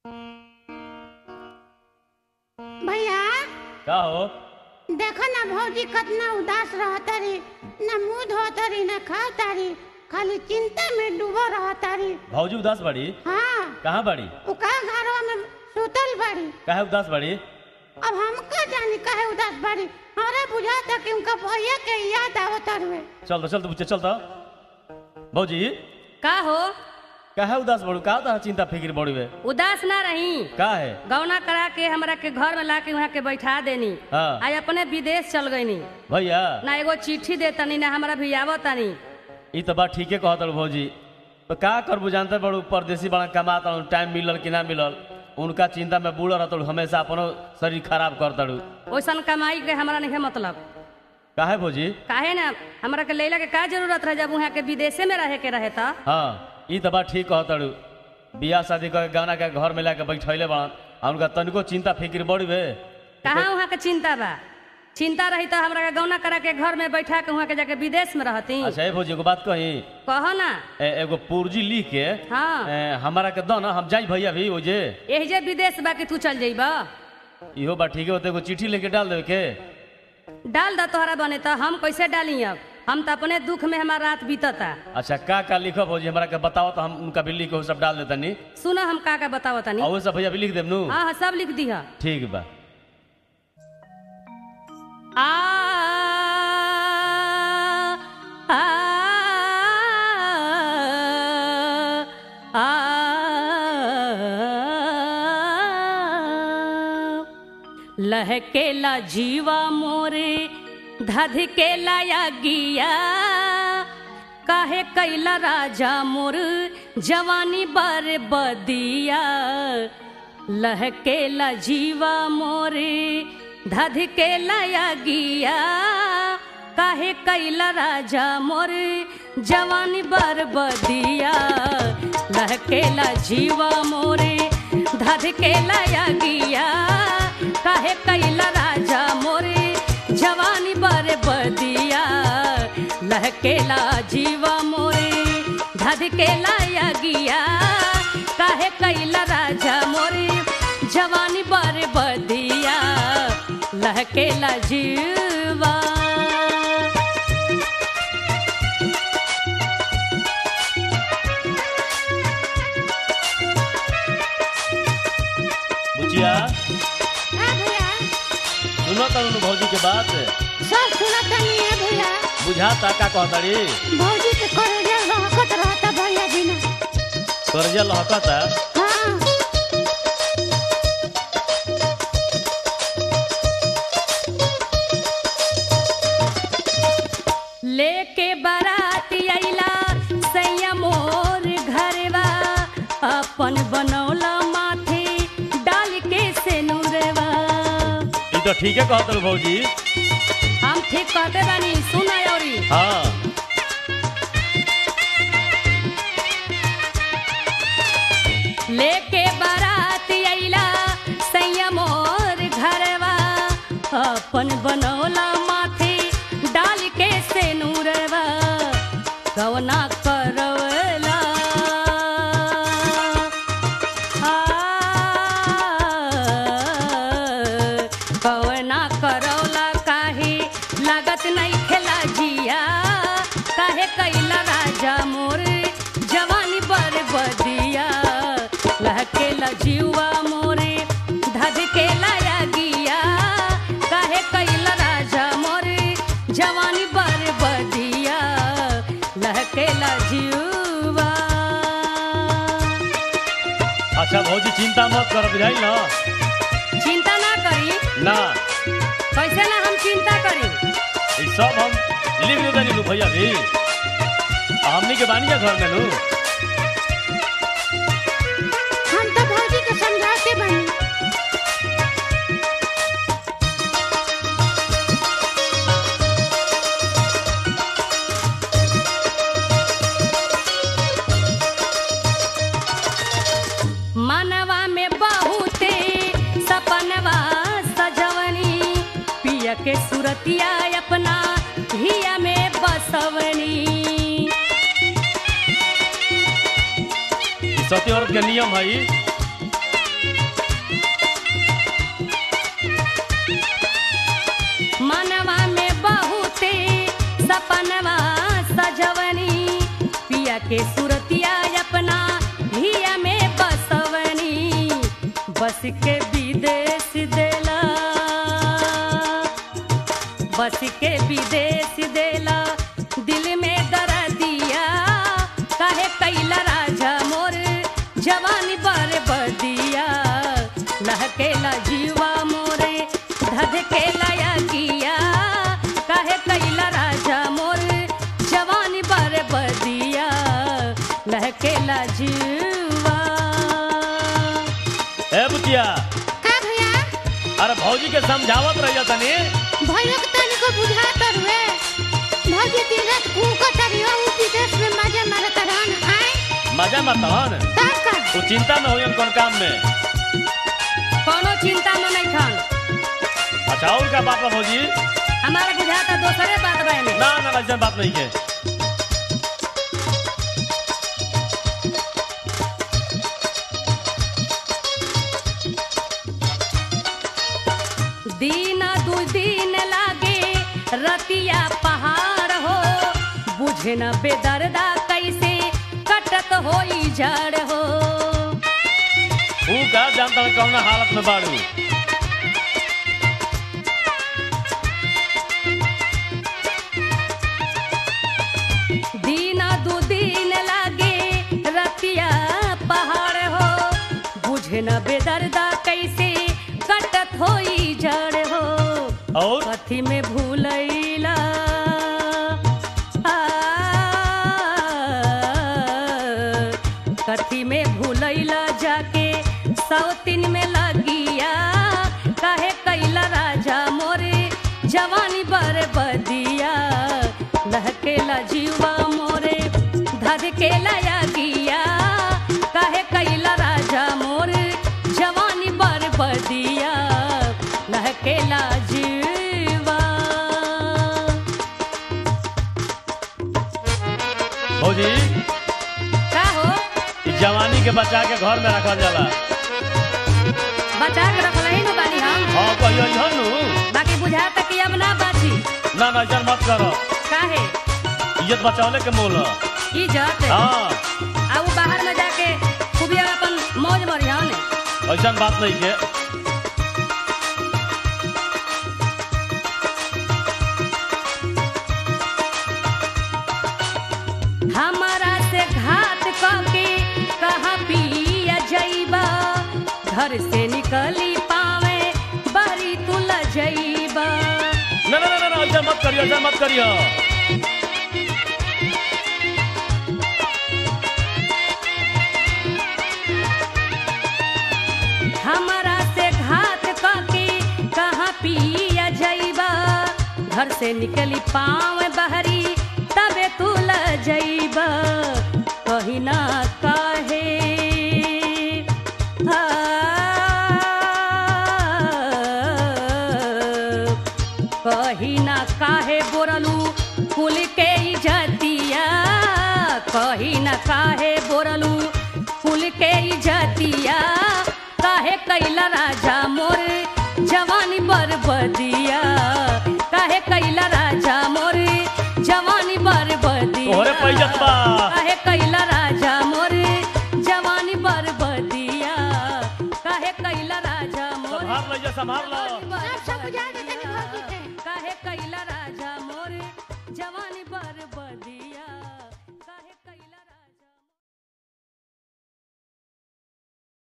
भैया का हो देखो ना भौजी कितना उदास रहतारी ना मुंह धोतारी ना खातारी खाली चिंता में डूबो रहतारी भौजी उदास बड़ी हाँ कहाँ बड़ी उ का घरवा में सुतल बाड़ी काहे उदास बड़ी अब हम का जानी काहे उदास बाड़ी हमरा बुझाता कि उनका भैया के याद आवत हवे चल तो चल तो चल तो भौजी का हो काहे उदास बड़ू का तो चिंता फिक्र बड़ी वे उदास ना रही का है गौना करा के हमरा के घर में ला के वहाँ के बैठा देनी हाँ। आज अपने विदेश चल गईनी भैया ना एगो चिट्ठी देतनी ना हमरा भी आवतनी ई तो बात ठीके कहत रहो भौजी तो का करबू जानते बड़ू परदेसी बड़ा कमाता टाइम मिलल कि ना मिलल उनका चिंता में बूढ़ रहता हमेशा अपनो शरीर खराब करता ओइसन कमाई के हमरा नहीं मतलब काहे भौजी काहे ना हमरा के लैला के का जरूरत रहे जब वहाँ के विदेशे में रहे के रहे था हाँ ई तो बात ठीक कहत रहो बियाह शादी करके गाना के घर में लाके बैठैले बड़ा आ उनका तनिको चिंता फिक्र बड़ी वे कहाँ वहाँ के चिंता बा चिंता रही तो हमरा के गौना करा के घर में बैठा के वहाँ के जाके विदेश में रहती अच्छा ए भौजी एगो बात कही कहो ना ए, एगो पूर्जी लिख के हाँ ए, हमारा के दो ना हम जाई भैया भी ओजे यही जे विदेश बा कि तू चल जइबा इहो बात ठीक है होते एगो चिट्ठी लेके डाल देवे के डाल द तोहरा बने तो हम कैसे डाली अब हम तो अपने दुख में हमारा रात बीतता अच्छा का का लिखब भौजी हमरा के बताओ तो हम उनका भी लिख के वो सब डाल देता नी सुनो हम का का बताओ तनी और वो सब भैया भी लिख देब नु हाँ हाँ सब लिख दी ठीक बा आ आ आ लहकेला जीवा मोरे धधकेला या गिया काहे कैला राजा मोर जवानी बर बदिया लहकेला जीवा मोरे धधकेला या गिया काहे कैला राजा मोर जवानी बर बदिया लहकेला जीवा मोरे धधकेला या गिया काहे कैला राजा मोरे जवानी बर बदिया लहकेला जीवा मोरे धधकेला या गिया काहे कैला राजा मोरे जवानी बर बदिया लहकेला जीवा बुचिया हाँ भैया सुनो तो उन भौजी के बात सब सुनत नहीं है भैया बुझाता का कहताड़ी भौजी के करोड़िया रहकत रहता भैया बिना कर्जा लहकता हाँ लेके बाराती अइला सैया मोर घरवा अपन बनौला माथे डाल के से नूरवा ई तो ठीके कहत रहो भौजी हम ठीक कहते बानी सुना औरी हाँ लेके बाराती अइला सैया मोर घरवा अपन बनौला माथे डाल के से नूरवा कवना करवला आ, कवना करौला काहे लागत नहीं खेला जिया काहे कैला राजा मोर जवानी बर बदिया लहकेला जीवा मोरे धधकेला या गिया काहे कैला राजा मोरे जवानी बर बदिया लहकेला जीवा अच्छा भौजी चिंता मत कर बुझाई ना चिंता ना करी ना कैसे ना हम चिंता करी ई सब हम लिख दे देनी भैया भी आ हमनी के बानी जा घर में नु हम तो भौजी के समझाते बनी मनवा में बहुते सपनवा सजवनी पिया के सुरतिया अपना हिया में बसवनी सती औरत के नियम है ई। के सुरतिया अपना हिया में बसवनी बस के विदेश देला बस के विदेश देला दिल में दरा दिया काहे कैला राजा मोर जवानी पर बदिया लहकेला जीवा मोरे धधकेला या किया काहे कैला राजा मोर जवानी पर बदिया लहकेला जीवा ए बुतिया का भैया अरे भौजी के समझावत रहिया तनी भैया के तनिको बुझात रुए भौजी दिन रात कूको तरियो उ विदेश में मजा मारत रहन आए मजा मत हन का का तू चिंता में होयन कौन काम में कोनो चिंता में नहीं खान अच्छा और का बात बा भौजी हमारा बुझाता दोसरे बात बा में ना ना ऐसा बात नहीं है दिन दू दिन लागे रतिया पहाड़ हो बुझे न बेदर्दा कैसे कटत होई जड़ हो तू का जानता हूँ कौन हालत में बाड़ू दिन दू दिन लागे रतिया पहाड़ हो बुझे न बेदर्दा कैसे कटत होई जड़ हो और कथी में भूलैला आ, कथी में भूलैला जाके सौतिन में लगिया काहे कैला राजा मोरे जवानी बर बदिया लहकेला जीवा मोरे धधकेला या गिया काहे कैला राजा मोरे जवानी बर बदिया लहकेला जीवा भौजी का हो इस जवानी के बचा के घर में रखल जाला बचा के रखल ही न बानी हम हाँ कहियो इहन नु बाकी बुझाता कि अब ना बाची ना ना ऐसा मत करो काहे इज्जत बचावले के मोल ह। इज्जत हाँ आ उ बाहर में जाके खूब अपन मौज मरिया ने ऐसा बात नहीं है हमारा से घात करके कहाँ पिया जइबा घर से निकली पावे बहरी तू ल जइबा ना ना ना ना ऐसा मत करियो ऐसा मत करियो हमारा से घात करके कहाँ पिया जइबा घर से निकली पाव बहरी तबे तू ल जइबा कहीं ना काहे आ, कहीं ना काहे बोरलू कुल के इजतिया कहीं ना काहे बोरलू कुल के इजतिया काहे कैला राजा मोर जवानी बरबदिया काहे कैला राजा मोर जवानी बरबदिया तोहरे पैजत बा काहे कैला राजा मोर जवानी बरबदिया काहे कैला राजा मोर संभाल लो ये संभाल लो सब सब बुझा दे तनी भौजी के काहे कैला